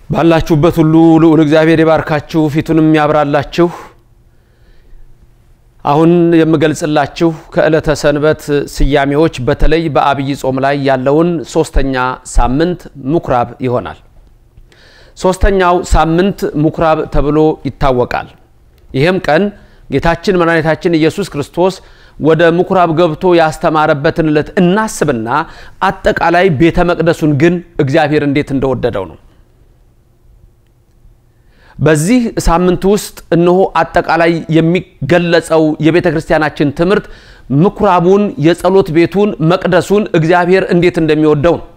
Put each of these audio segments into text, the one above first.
ባላችሁበት ሁሉ ልዑል እግዚአብሔር ይባርካችሁ፣ ፊቱንም ያብራላችሁ። አሁን የምገልጽላችሁ ከዕለተ ሰንበት ስያሜዎች በተለይ በአብይ ጾም ላይ ያለውን ሶስተኛ ሳምንት ምኩራብ ይሆናል። ሶስተኛው ሳምንት ምኩራብ ተብሎ ይታወቃል። ይህም ቀን ጌታችን መድኃኒታችን ኢየሱስ ክርስቶስ ወደ ምኩራብ ገብቶ ያስተማረበትን ዕለት እናስብና አጠቃላይ ቤተ መቅደሱን ግን እግዚአብሔር እንዴት እንደወደደው ነው። በዚህ ሳምንት ውስጥ እነሆ አጠቃላይ የሚገለጸው የቤተ ክርስቲያናችን ትምህርት ምኩራቡን፣ የጸሎት ቤቱን፣ መቅደሱን እግዚአብሔር እንዴት እንደሚወደው ነው።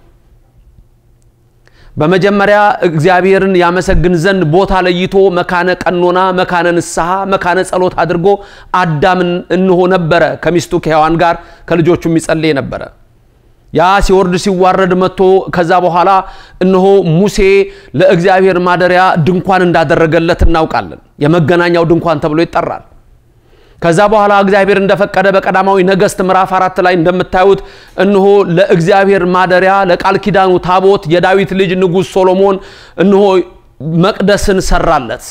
በመጀመሪያ እግዚአብሔርን ያመሰግን ዘንድ ቦታ ለይቶ መካነ ቀኖና፣ መካነ ንስሐ፣ መካነ ጸሎት አድርጎ አዳምን እንሆ ነበረ ከሚስቱ ከሔዋን ጋር ከልጆቹ የሚጸልይ ነበረ። ያ ሲወርድ ሲዋረድ መጥቶ ከዛ በኋላ እነሆ ሙሴ ለእግዚአብሔር ማደሪያ ድንኳን እንዳደረገለት እናውቃለን። የመገናኛው ድንኳን ተብሎ ይጠራል። ከዛ በኋላ እግዚአብሔር እንደፈቀደ በቀዳማዊ ነገሥት ምዕራፍ አራት ላይ እንደምታዩት እነሆ ለእግዚአብሔር ማደሪያ ለቃል ኪዳኑ ታቦት የዳዊት ልጅ ንጉሥ ሶሎሞን እነሆ መቅደስን ሰራለት።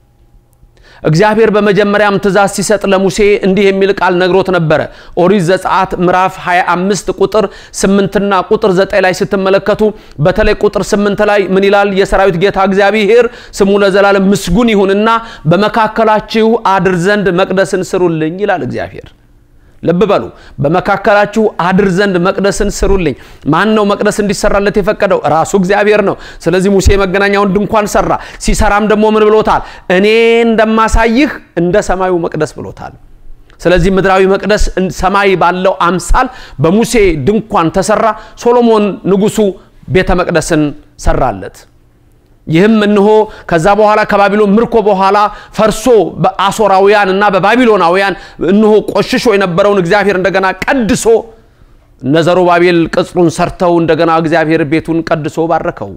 እግዚአብሔር በመጀመሪያም ትእዛዝ ሲሰጥ ለሙሴ እንዲህ የሚል ቃል ነግሮት ነበረ። ኦሪት ዘጸአት ምዕራፍ 25 ቁጥር 8ና ቁጥር 9 ላይ ስትመለከቱ በተለይ ቁጥር 8 ላይ ምን ይላል? የሰራዊት ጌታ እግዚአብሔር ስሙ ለዘላለም ምስጉን ይሁንና በመካከላችሁ አድር ዘንድ መቅደስን ስሩልኝ ይላል እግዚአብሔር። ልብ በሉ። በመካከላችሁ አድር ዘንድ መቅደስን ስሩልኝ። ማን ነው መቅደስ እንዲሰራለት የፈቀደው? ራሱ እግዚአብሔር ነው። ስለዚህ ሙሴ የመገናኛውን ድንኳን ሰራ። ሲሰራም ደግሞ ምን ብሎታል? እኔ እንደማሳይህ እንደ ሰማዩ መቅደስ ብሎታል። ስለዚህ ምድራዊ መቅደስ ሰማይ ባለው አምሳል በሙሴ ድንኳን ተሰራ። ሶሎሞን ንጉሱ ቤተ መቅደስን ሰራለት። ይህም እነሆ ከዛ በኋላ ከባቢሎን ምርኮ በኋላ ፈርሶ በአሶራውያን እና በባቢሎናውያን እነሆ ቆሽሾ የነበረውን እግዚአብሔር እንደገና ቀድሶ እነ ዘሩባቤል ቅጽሩን ሰርተው እንደገና እግዚአብሔር ቤቱን ቀድሶ ባረከው።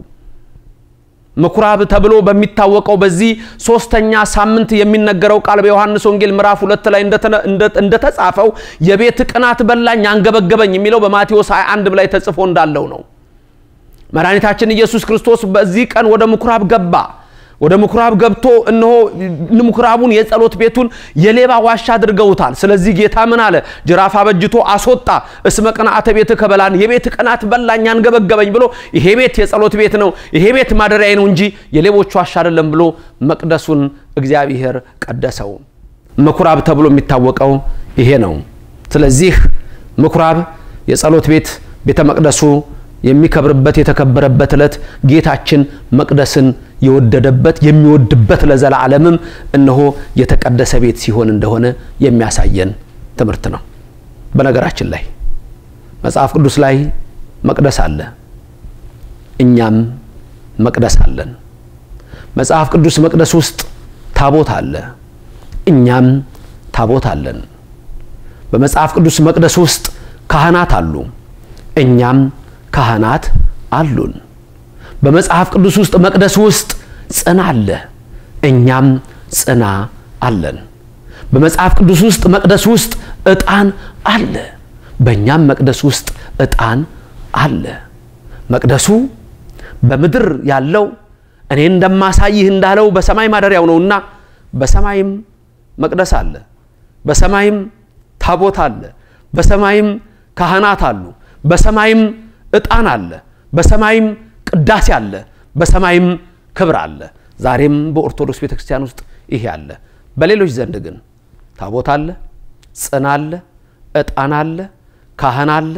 ምኩራብ ተብሎ በሚታወቀው በዚህ ሶስተኛ ሳምንት የሚነገረው ቃል በዮሐንስ ወንጌል ምዕራፍ ሁለት ላይ እንደተጻፈው የቤት ቅናት በላኝ አንገበገበኝ የሚለው በማቴዎስ 21 ላይ ተጽፎ እንዳለው ነው። መድኃኒታችን ኢየሱስ ክርስቶስ በዚህ ቀን ወደ ምኩራብ ገባ። ወደ ምኩራብ ገብቶ እነሆ ምኩራቡን የጸሎት ቤቱን የሌባ ዋሻ አድርገውታል። ስለዚህ ጌታ ምን አለ? ጅራፍ አበጅቶ አስወጣ። እስመ ቅንዓተ ቤት ከበላን የቤት ቅናት በላኝ አንገበገበኝ ብሎ ይሄ ቤት የጸሎት ቤት ነው፣ ይሄ ቤት ማደሪያዬ ነው እንጂ የሌቦች ዋሻ አይደለም ብሎ መቅደሱን እግዚአብሔር ቀደሰው። ምኩራብ ተብሎ የሚታወቀው ይሄ ነው። ስለዚህ ምኩራብ የጸሎት ቤት ቤተ መቅደሱ የሚከብርበት የተከበረበት ዕለት ጌታችን መቅደስን የወደደበት የሚወድበት ለዘላለምም እነሆ የተቀደሰ ቤት ሲሆን እንደሆነ የሚያሳየን ትምህርት ነው። በነገራችን ላይ መጽሐፍ ቅዱስ ላይ መቅደስ አለ፣ እኛም መቅደስ አለን። መጽሐፍ ቅዱስ መቅደስ ውስጥ ታቦት አለ፣ እኛም ታቦት አለን። በመጽሐፍ ቅዱስ መቅደስ ውስጥ ካህናት አሉ፣ እኛም ካህናት አሉን። በመጽሐፍ ቅዱስ ውስጥ መቅደስ ውስጥ ጽና አለ፣ እኛም ጽና አለን። በመጽሐፍ ቅዱስ ውስጥ መቅደስ ውስጥ ዕጣን አለ፣ በእኛም መቅደስ ውስጥ ዕጣን አለ። መቅደሱ በምድር ያለው እኔ እንደማሳይህ እንዳለው በሰማይ ማደሪያው ነውና በሰማይም መቅደስ አለ፣ በሰማይም ታቦት አለ፣ በሰማይም ካህናት አሉ፣ በሰማይም ዕጣን አለ፣ በሰማይም ቅዳሴ አለ፣ በሰማይም ክብር አለ። ዛሬም በኦርቶዶክስ ቤተ ክርስቲያን ውስጥ ይሄ አለ። በሌሎች ዘንድ ግን ታቦት አለ፣ ጽና አለ፣ ዕጣን አለ፣ ካህን አለ።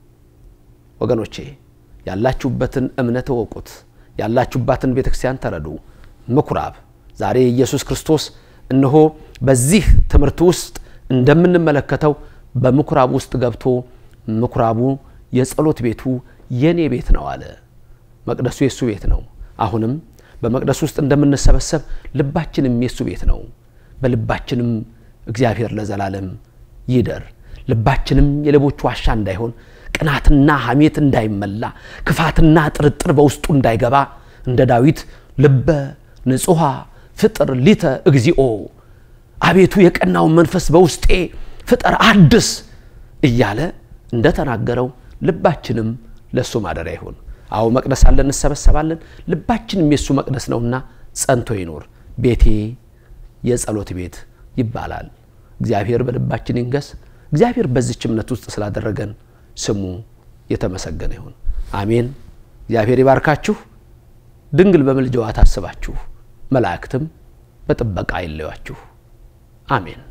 ወገኖቼ ያላችሁበትን እምነት እወቁት። ያላችሁባትን ቤተ ክርስቲያን ተረዱ። ምኩራብ ዛሬ ኢየሱስ ክርስቶስ እነሆ በዚህ ትምህርት ውስጥ እንደምንመለከተው በምኩራብ ውስጥ ገብቶ ምኩራቡ የጸሎት ቤቱ የኔ ቤት ነው አለ። መቅደሱ የእሱ ቤት ነው። አሁንም በመቅደሱ ውስጥ እንደምንሰበሰብ ልባችንም የእሱ ቤት ነው። በልባችንም እግዚአብሔር ለዘላለም ይደር። ልባችንም የሌቦች ዋሻ እንዳይሆን፣ ቅናትና ሐሜት እንዳይመላ፣ ክፋትና ጥርጥር በውስጡ እንዳይገባ እንደ ዳዊት ልበ ንጹሐ ፍጥር ሊተ እግዚኦ፣ አቤቱ የቀናውን መንፈስ በውስጤ ፍጠር አድስ እያለ እንደተናገረው ልባችንም ለእሱ ማደሪያ ይሁን። አዎ መቅደስ አለን፣ እንሰበሰባለን። ልባችንም የእሱ መቅደስ ነውና ጸንቶ ይኖር። ቤቴ የጸሎት ቤት ይባላል። እግዚአብሔር በልባችን ይንገስ። እግዚአብሔር በዚች እምነት ውስጥ ስላደረገን ስሙ የተመሰገነ ይሁን። አሜን። እግዚአብሔር ይባርካችሁ። ድንግል በምልጃዋ ታስባችሁ፣ መላእክትም በጥበቃ አይለያችሁ። አሜን።